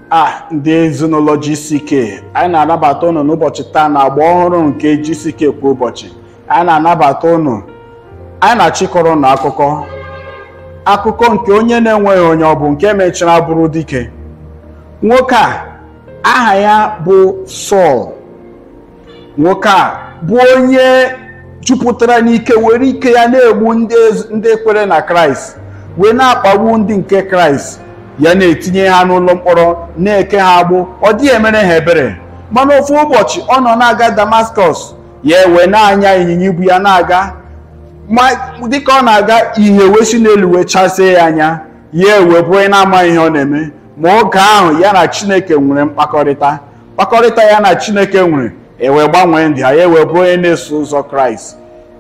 a ndị ezinụlọ GCK anyị na-anabata unu n'ụbọchị taa na agba ọhụrụ nke GCK kwa ụbọchị anyị na-anabata unu anyị na-achịkọrọ unu akụkọ akụkọ nke onye na-enweghị onye ọ bụ nke mechara bụrụ dike nwoke a aha ya bụ Sọl nwoke a bụ onye jupụtara n'ike were ike ya na-egbu ndị ez- ndị kwere na Kraịst wee na-akpagbu ndị nke Kraịst ya na-etinye ha n'ụlọ mkpọrọ na-eke ha agbụ ọ dịghị emere ha ebere mana ofu ụbọchị ọ nọ na-aga Damascus ya ewe na-anya ịnyịnya ibu ya na-aga ma dịka ọ na-aga ihe wee si n'elu wee chasie ya anya ya ewe bụ onye na-amaghị ihe ọ na-eme ma oge ahụ ya na Chineke nwere mkpakọrịta mkpakọrịta ya na Chineke nwere ewee gbanwee ndị ha ya ewee bụ onye na-eso ụzọ Kraịst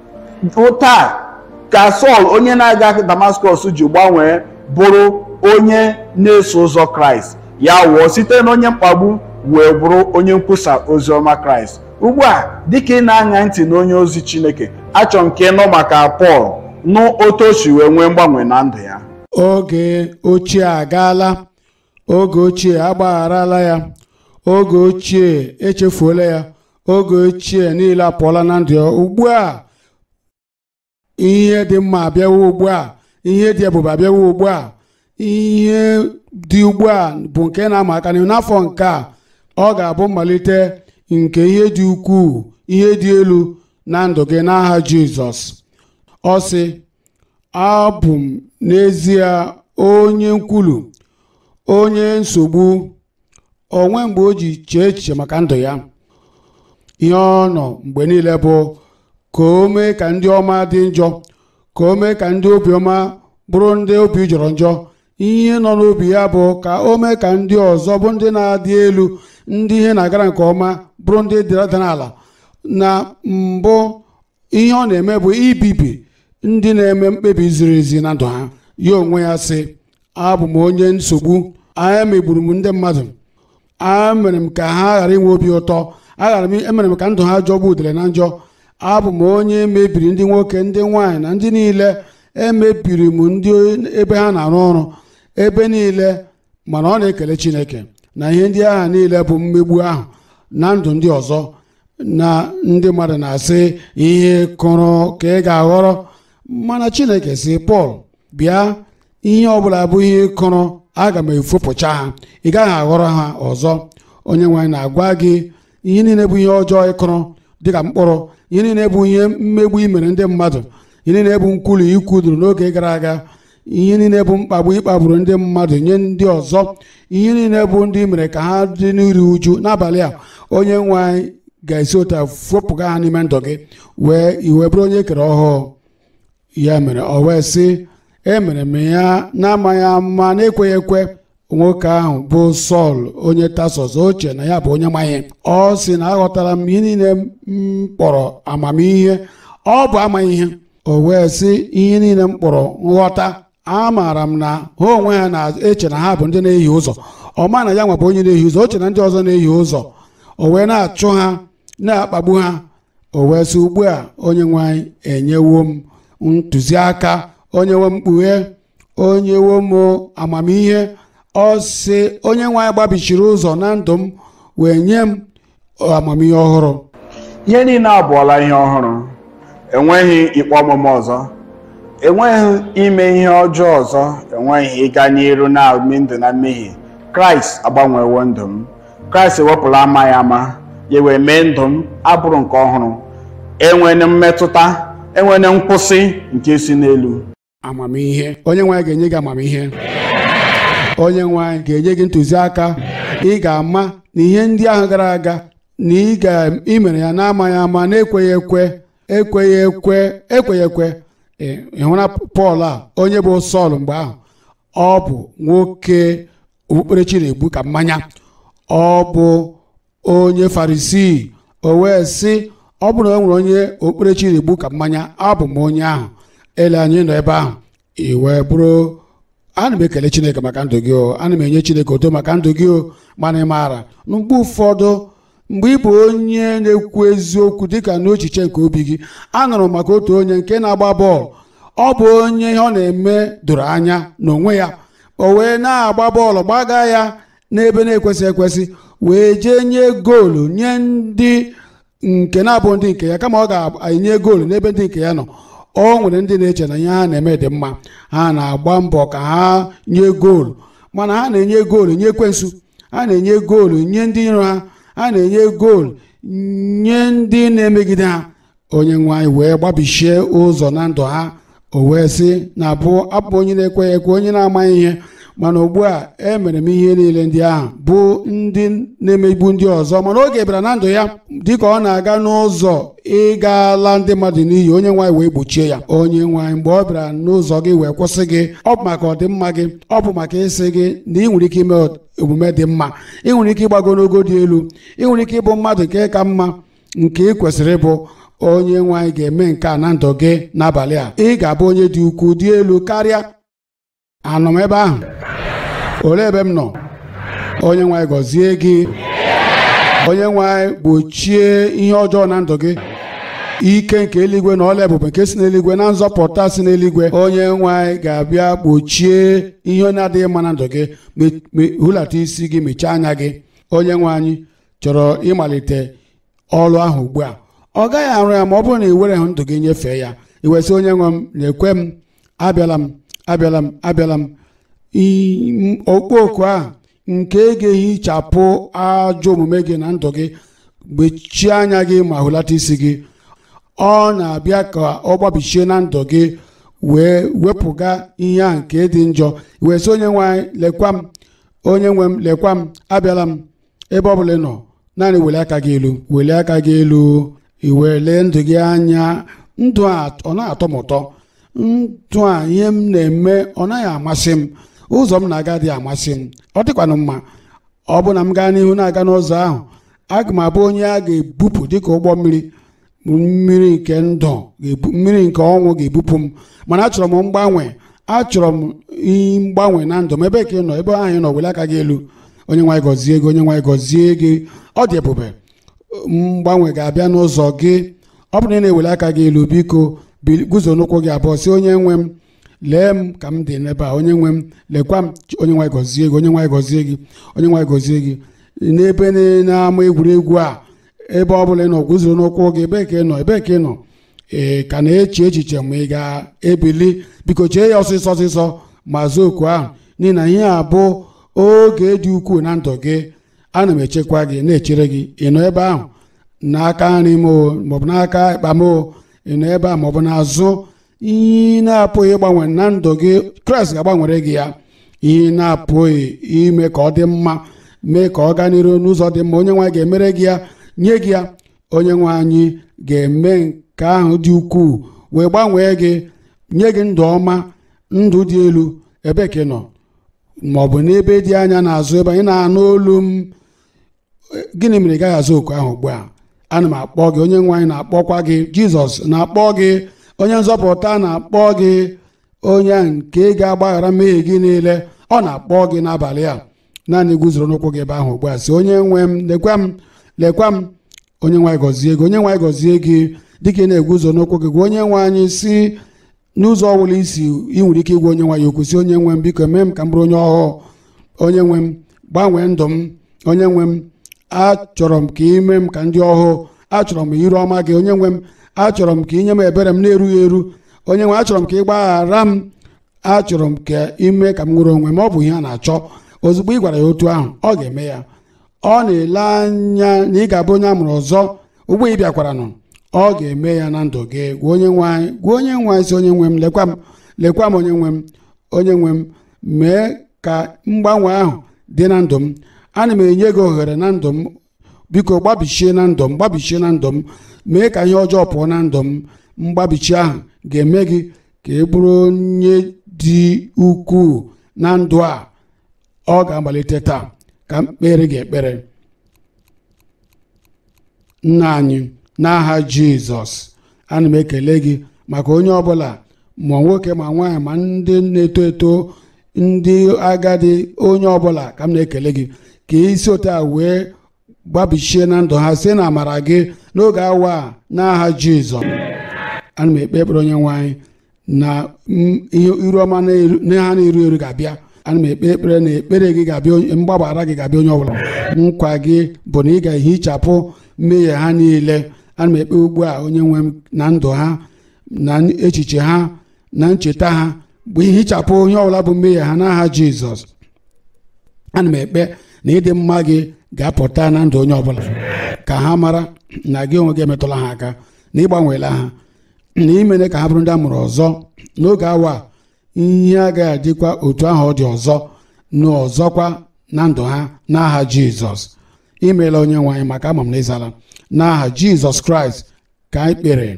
taa ka Sọl onye na-aga Damascus ji gbanwee bụrụ onye na-eso ụzọ Kraịst ya wụọ site na onye mkpagbu wee bụrụ onye nkwusa ozi ọma Kraịst ugbu a dịka ị na-aṅa ntị na onye ozi Chineke achọ nke ịnụ maka Pọl nụ otu o si wee nwee mgbanwe na ndụ ya oge ochie agaala oge ochie agbagharala ya oge ochie echefuola ya oge ochie niile apụọla na ndụ ya ugbu a ihe dị mma abịawo ugbu a ihe dị ebube abịawo ugbu a ihe dị ugbu a bụ nke na-ama aka n'ihu n'afọ nke a ọ ga-abụ mmalite nke ihe dị ukwuu ihe dị elu na ndụ gị n'aha Jizọs ọ sị abụ m n'ezie onye nkwulu onye nsogbu onwe mgbe o ji chee echiche maka ndụ ya ihe ọ nọ mgbe niile bụ ka o mee ka ndị ọma dị njọ ka o mee ka ndị obiọma bụrụ ndị obi jọrọ njọ ihe nọ n'obi ya bụ ka o mee ka ndị ọzọ bụ ndị na-adị elu ndị ihe na-agara nke ọma bụrụ ndị dara n'ala na mbụ ihe ọ na-eme bụ ibibi ndị na-eme mkpebi ziri ezi na ndụ ha ya onwe ya sị abụ m onye nsogbu anya megburu m ndị mmadụ a mere m ka ha ghara inwe obi ụtọ aghara m emere m ka ndụ ha jọgbu udele na njọ abụ m onye mebiri ndị nwoke ndị nwaanyị na ndị niile emebiri m ndị ebe ha na-arụ ọrụ ebe niile mana ọ na-ekele Chineke na ihe ndị agha niile bụ mmegbu ahụ na ndụ ndị ọzọ na ndị mmadụ na-asị ihe kụrụ ka ị ga-aghọrọ mana Chineke si Pọl bịa ihe ọbụla bụ ihe kụrụ aga m efopụcha ha ị gaghị aghọrọ ha ọzọ onye nwaanyị na-agwa gị ihe niile bụ ihe ọjọọ ịkụrụ dịka mkpụrụ ihe niile bụ ihe mmegbu imere ndị mmadụ ihe niile bụ nkwulu ikwuduru n'oge gara aga ihe niile bụ mkpagbu ịkpagburu ndị mmadụ nye ndị ọzọ ihe niile bụ ndị mere ka ha dị n'iru uju n'abalị a onye nwe anyị ga-esi otu a fopụga ha n'ime ndụ gị wee iwe bụrụ onye kere ọhụụ ya mere o wee sị emere m ya na-amaghị ama na-ekweghị ekwe nwoke ahụ bụ Sọl onye Tasọs oche na ya bụ onye maghị ọ sị na aghọtara m ihe niile m kpọrọ amamihe ọ bụ amaghị ihe o wee sị ihe niile m kpọrọ nghọta amaara m na ha onwe ha na-eche na ha bụ ndị na-ehi ụzọ ọ ma na ya nwa bụ onye na-ehi ụzọ oche na ndị ọzọ na-ehi ụzọ o wee na-achụ ha na-akpagbu ha o wee sị ugbu a onye nwe anyị enyewo m ntụziaka onye nwe m mkpughe onye nwe m amamihe ọ sị onye nwe anyị gbabichiri ụzọ na ndụ m wee nye m amamihe ọhụrụ ihe niile abụọla ihe ọhụrụ enweghị ikpe ọmụma ọzọ enweghị ime ihe ọjọọ ọzọ enweghị ịga n'iru na-eme ndụ na mmehie kraịst agbanwewo ndụ m kraịst ewepụla amaghị ama ya wee mee ndụ m abụrụ nke ọhụrụ enwere mmetụta enwere nkwụsị nke si n'elu amamihe onye nwe anyị ga-enye gị amamihe onye nwe anyị ga-enye gị ntụziaka ị ga-ama na ihe ndị ahụ gara aga na ị ga-imere ya n'amaghị ama na-ekweghị ekwe ekweghị ekwe ekweghị ekwe ịhụra Pọl a onye bụ Sọl mgbe ahụ ọ bụ nwoke okpukperechi na-egbu ka mmanya ọ bụ onye Farisii o wee sị ọ bụrụ na o nwere onye okpukperechi na-egbu ka mmanya abụ m onye ahụ ele anyị nọ ebe ahụ i wee bụrụ ana m ekele chineke maka ndụ gị o ana m enye chineke oto maka ndụ gị o mana ị maara mgbe ụfọdụ mgbe ị bụ onye na-ekwu eziokwu dịka n'echiche nke obi gị anụrụ m maka otu onye nke na-agba bọọlụ ọ bụ onye ihe ọ na-eme doro anya n'onwe ya o wee na-agba bọọlụ gbaga ya n'ebe na-ekwesị ekwesị wee jee nye goolu nye ndị nke na-abụ ndị nke ya kama ọ ga-enye goolu n'ebe ndị nke ya nọ o nwere ndị na-eche na ihe ha na-eme dị mma ha na-agba mbọ ka ha nye goolu mana ha na-enye goolu nye ekwensu ha na-enye goolu nye ndị iro ha ha na-enye goolu nye ndị na-emegide ha onye nwe anyị wee gbabichie ụzọ na ndụ ha o wee sị na abụ abụ onye na-ekweghị ekwe onye na-amaghị ihe mana ugbu a emere m ihe niile ndị ahụ bụ ndị na-emegbu ndị ọzọ mana oge bịara na ndụ ya dịka ọ na-aga n'ụzọ ịgala ndị mmadụ n'iyi onye nwaanyị wee gbochie ya onye nwaanyị mgbe ọ bịara n'ụzọ gị wee kwụsị gị ọ bụ maka ọdịmma gị ọ bụ maka ịsị gị na ị nwere ike ime omume dị mma ị nwere ike ịgbago n'ogo dị elu ị nwere ike ịbụ mmadụ nke ka mma nke ị kwesịrị ịbụ onye nwaanyị ga-eme nke a na ndụ gị n'abalị a ị ga-abụ onye dị ukwuu dị elu karịa anọ m ebe ahụ olee ebe m nọ onye nwaanyị gọzie gị onye nwaanyị gbochie ihe ọjọọ na ndụ gị ike nke eluigwe na ọla ebube nke si n'eluigwe na nzọpụta si n'eluigwe onye nwaanyị ga-abịa gbochie ihe na-adịghị mma na ndụ gị hụlata isi gị mechaa anya gị onye nwe anyị chọrọ ịmalite ọrụ ahụ ugbu a ọ gaghị arụ ya ma ọ bụrụ na ị were ndụ gị nyefee ya iwesị onye nwe m na-ekwe m abịala m abịala m abịala m okpoko a nke ga-ehichapụ ajọ omume gị na ndụ gị gbechie anya gị ma hụlata isi gị ọ na-abịa ka ọ gbabichie na ndụ gị wee wepụga ihe a nke dị njọ wee sị onye nwe anyị lekwa m onye nwe m lekwa m abịala m ebe ọ bụla ị nọ naanị weli aka gị elu weli aka gị elu iwele ndụ gị anya ndụ a ọ na-atọ m ụtọ ndụ a ihe m na-eme ọ naghị amasị m ụzọ m na-aga dị amasị m ọ dịkwanụ mma ọ bụ na m gaa n'ihu na-aga n'ụzọ ahụ aga m abụ onye a ga-ebupụ dịka ụgbọ mmiri mmiri nke ndụ mmiri nke ọnwụ ga-ebupụ m mana achọrọ m mgbanwe achọrọ m mgbanwe na ndụ m ebe ka ị nọ ebe ahụ ị nọ wele aka gị elu onye nwaanyị gọzie gị onye nwaanyị gọzie gị ọ dị ebube mgbanwe ga-abịa n'ụzọ gị ọ bụrụ na ị na-ewele aka gị elu biko guzo n'ụkwụ gị abụọ si onye nwe m lee m ka m dị n'ebe a onye nwe m lekwa m onye nwaanyị gọzie gị onye nwaanyị gọzie gị onye nwaanyị gọzie gị n'ebe na-ama egwuregwu a ebe ọ bụla ị nọ guzoro n'ụkwụ gị ebe ka ị nọ ebe ka ị nọ ee ka na-eche echiche ma ị ga-ebili biko chee ya ọsịsọ ọsịsọ ma zuo oku ahụ n'ihi na ihe a bụ oge dị ukwuu na ndụ gị ana m echekwa gị na-echere gị ị nọ ebe ahụ n'aka nri m maọbụ n'aka ịkpa m ị nọ ebe a maọbụ n'azụ ihe na-apụghị ịgbanwe na ndụ gị kraịst ga-agbanwere gị ya ihe na-apụghị ime ka ọ dị mma mee ka ọ gaa n'iru n'ụzọ dị mma onye nwaanyị ga-emere gị ya nye gị ya onye nwe anyị ga-eme nke ahụ dị ukwuu wee gbanwee gị nye gị ndụ ọma ndụ dị elu ebe ka ị nọ ma ọ bụ n'ebe dị anya n'azụ ebe anyị na-anụ olu m gịnị mere ị gaghị azụ oku ahụ ugbu a ana m akpọ gị onye nwe anyị na-akpọkwa gị jizọs na-akpọ gị onye nzọpụta na-akpọ gị onye nke ga-agbaghara mmehie gị niile ọ na-akpọ gị n'abalị a naanị guzoro n'ụkwụ gị ebe ahụ ugbu a sị onye nwe m lekwa m lekwa m onye nwe anyị gọzie gị onye nwe anyị gọzie gị dịka ị na-eguzo n'ụkwụ gị gwa onye nwe anyị si n'ụzọ ọbụla isi ị nwere ike ịgwa onye nwe anyị okwu si onye nwe m biko mee m ka m bụrụ onye ọhụụ onye nwe m gbanwee ndụ m onye nwe m achọrọ m ka ị mee m ka ndị ọhụụ achọrọ m iru ọma gị onye nwe m achọrọ m ka ị nye m ebere m na-erughị eru onye nwe achọrọ m ka ị gbaghara m achọrọ m ka ime ka m nwere onwe m ọ bụ ihe a na-achọ ozugbo ị gwara ya otu ahụ ọ ga-eme ya ọ na-ele anya na ị ga-abụ onye a mụrụ ọzọ ugbo ị bịakwara nọ ọ ga-eme ya na ndụ gị gwa onye nwe anyị gwa onye nwe anyị si onye nwe m lekwa m lekwa m onye nwe m onye nwe m mee ka mgbanwe ahụ dị na ndụ m ana m enye gị ohere na ndụ m biko gbabichie na ndụ m gbabichie na ndụ m mee ka ihe ọjọọ pụọ na ndụ m mgbabichi ahụ ga-eme gị ka ị bụrụ onye dị ukwuu na ndụ a ọ ga-amalite taa ka m kpere gị ekpere nna anyị n'aha jizọs ana m ekele gị maka onye ọbụla ma nwoke ma nwaanyị ma ndị na-eto eto ndị agadi onye ọbụla ka m na-ekele gị ka isi otu a wee gbabichie na ndụ ha site na amara gị n'oge awa a n'aha jizọs ana m ekpe ekpere onye nwaanyị na ihe iru ọma na ha na-eru eru ga-abịa ana m ekpe ekpere na ekpere gị ga-abịa onye- mgbaghara gị ga-abịa onye ọbụla nkwa gị bụ na ị ga-ehichapụ mmehie ha niile ana m ekpe ugbu a onye nwe m na ndụ ha na echiche ha na ncheta ha bụ ihichapụ onye ọbụla bụ mmehie ha n'aha jizọs ana m ekpe na ịdị mma gị ga-apụta na ndụ onye ọbụla ka ha mara na gị onwe gị emetụla ha aka na ịgbanweela ha na imere ka ha bụrụ ndị a mụrụ ọzọ n'oge awa a, ihe agaghị adịkwa otu ahụ ọ dị ọzọ na ọzọkwa na ndụ ha n'aha jizọs imeela onye nwe anyị maka ama m na ịzala n'aha jizọs kraịst ka anyị kpere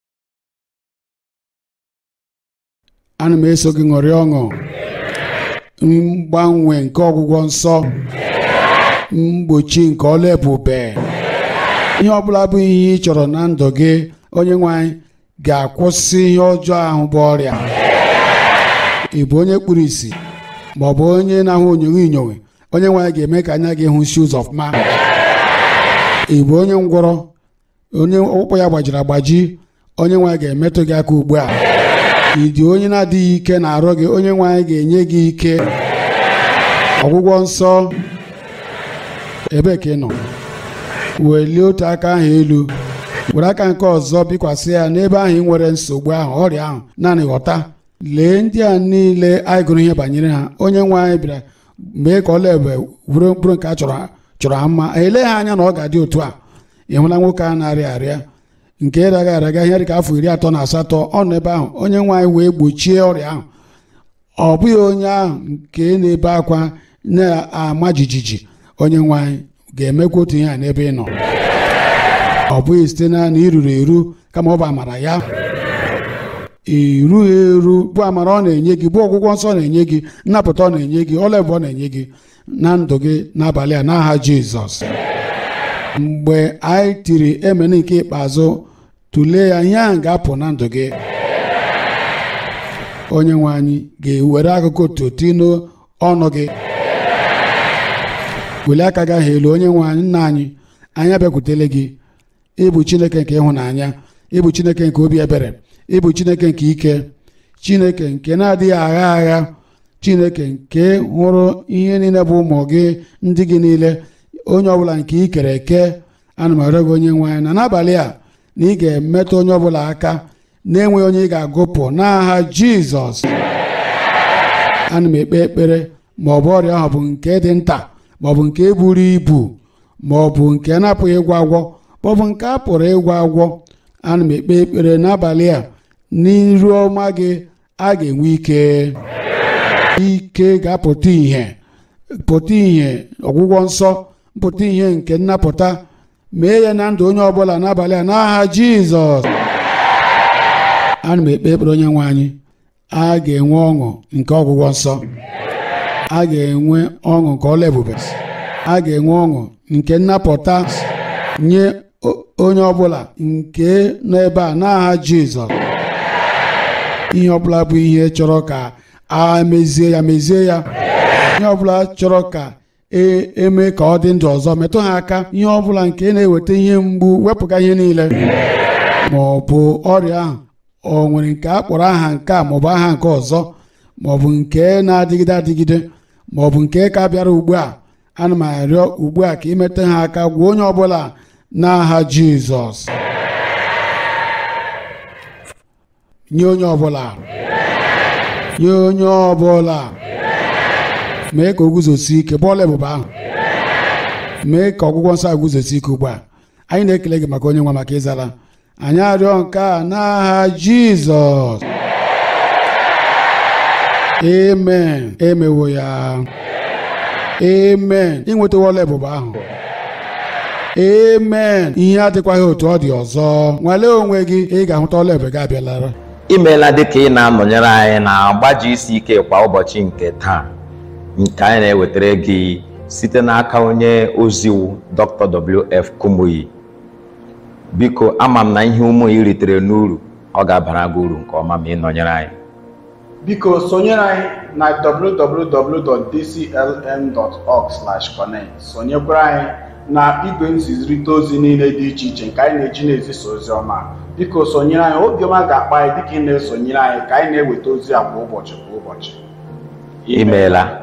ana m eso gị ṅụrịa ọṅụ mgbanwe nke ọgwụgwọ nsọ mgbochi nke ọla ebube ihe ọbụla bụ ihe ị chọrọ na ndụ gị onye nwe anyị ga-akwụsị ihe ọjọọ ahụ bụ ọrịa ị bụ onye kpuru ìsì ma ọ bụ onye na-ahụ onyonyo inyonwe onye nwe anyị ga-eme ka anya gị hụ shoes of man ị bụ onye ngwọrọ onye ọkpụkpọ ya gbajiri agbaji onye nwe anyị ga-emetụ gị aka ugbu a ị dị onye na-adịghị ike na-arụ gị onye nwe anyị ga-enye gị ike ọgwụgwọ nsọ ebe ka ị nọ welie otu aka ahụ elu were aka nke ọzọ bikwasị ya n'ebe ahụ ị nwere nsogbu ahụ ọrịa ahụ naanị ghọta lee ndị a niile anyị gụrụ ihe banyere ha onye nwe anyị bịara mee ka ọla ebe were mkpụrụ nke a chọrọ chọrọ ha mma ele ha anya na ọ ga-adị otu a ị hụla nwoke a na-arịa arịa nke raga araga ihe dịka afọ iri atọ na asatọ ọ nọ ebe ahụ onye nwe anyị wee gbochie ọrịa ahụ ọ bụghị onye ahụ nke na-ebe akwa na-ama jijiji onye nwe anyị ga-emekwa otu ihe a n'ebe ị nọ ọ bụghị site na na iruru eru kama ọ bụ amara ya irughị eru bụ amara ọ na-enye gị bụ ọgwụgwọ nsọ ọ na-enye gị nnapụta ọ na-enye gị ọla ebube ọ na-enye gị na ndụ gị n'abalị a n'aha jizọs mgbe anyị tiri emene nke ikpeazụ tụlee ya ihe ahụ ga-apụ na ndụ gị onye nwe anyị ga-ewere akụkụ otuto n'ọnụ gị welie aka gị ahụ elu onye nwe anyị nna anyị anyị abịakwutele gị ịbụ chineke nke ịhụnanya ịbụ chineke nke obi ebere ịbụ chineke nke ike chineke nke na-adịghị agha agha chineke nke hụrụ ihe niile bụ ụmụ gị ndị gị niile onye ọbụla nke ị kere eke ana m arịọ gị onye nwe anyị na n'abalị a na ị ga-emetụ onye ọbụla aka na-enweghị onye ị ga-agụpụ n'aha jizọs ana m ekpe ekpere ma ọ bụ ọrịa ahụ bụ nke dị nta ma ọ bụ nke buru ibu ma ọ bụ nke na-apụghị ịgwọ agwọ ma ọ bụ nke a pụrụ ịgwọ agwọ ana m ekpe ekpere n'abalị a n'iru ọma gị a ga-enwe ike ike ga-apụta ìhè pụta ìhè ọgwụgwọ nsọ mpụta ìhè nke nnapụta mee ya na ndụ onye ọbụla n'abalị a n'aha jizọs ana m ekpe ekpere onye nwe anyị a ga-enwe ọṅụ nke ọgwụgwọ nsọ a ga-enwe ọṅụ nke ọla ebube a ga-enwe ọṅụ nke nnapụta nye onye ọbụla nke nọ ebe a n'aha jizọs ihe ọbụla bụ ihe chọrọ ka a mezie ya mezie ya ihe ọbụla chọrọ ka eme ka ọ dị ndụ ọzọ metụ ha aka ihe ọbụla nke na-eweta ihe mgbu wepụga ihe niile ma ọ bụ ọrịa ahụ o nwere nke a kpọrọ aha nke a maọbụ aha nke ọzọ maọbụ nke na-adịgide adịgide maọbụ nke ka bịara ugbu a ana m arịọ ugbu a ka imeta ha aka gwa onye ọbụla n'aha jizọs nye onye ọbụla nye onye ọbụla mee ka o guzosi ike bọọlụ ebube ahụ mee ka ọgwụgwọ nsọ guzosi ike ugbu a anyị na-ekele gị maka onye nwa maka ịzara anyị arịọ nke a n'aha jizọs amen emewo ya amen ịnwetawo ọla ebube ahụ amen ihe adịkwaghị otu ọ dị ọzọ nwalee onwe gị ị ga-ahụta ọla ebube gị abịalara imeela dịka ị na-anọnyere anyị na agbaji isi ike kwa ụbọchị nke taa nke anyị na-ewetara gị site n'aka onye oziwu dr wf kumuyi biko ama m na ihe ụmụ ị ritere n'uru ọ ga-abara gị uru nke ọma ma ị nọnyere anyị biko sonyere anyị na www.dclm.org/connect sonyekwara anyị na igwe nzizirịta ozi niile dị iche iche nke anyị na-eji na-ezisa ozi ọma biko sonyere anyị obiọma ga-akpa anyị dịka ị na-esonyere anyị ka anyị na-eweta ozi a kwa ụbọchị kwa ụbọchị imeela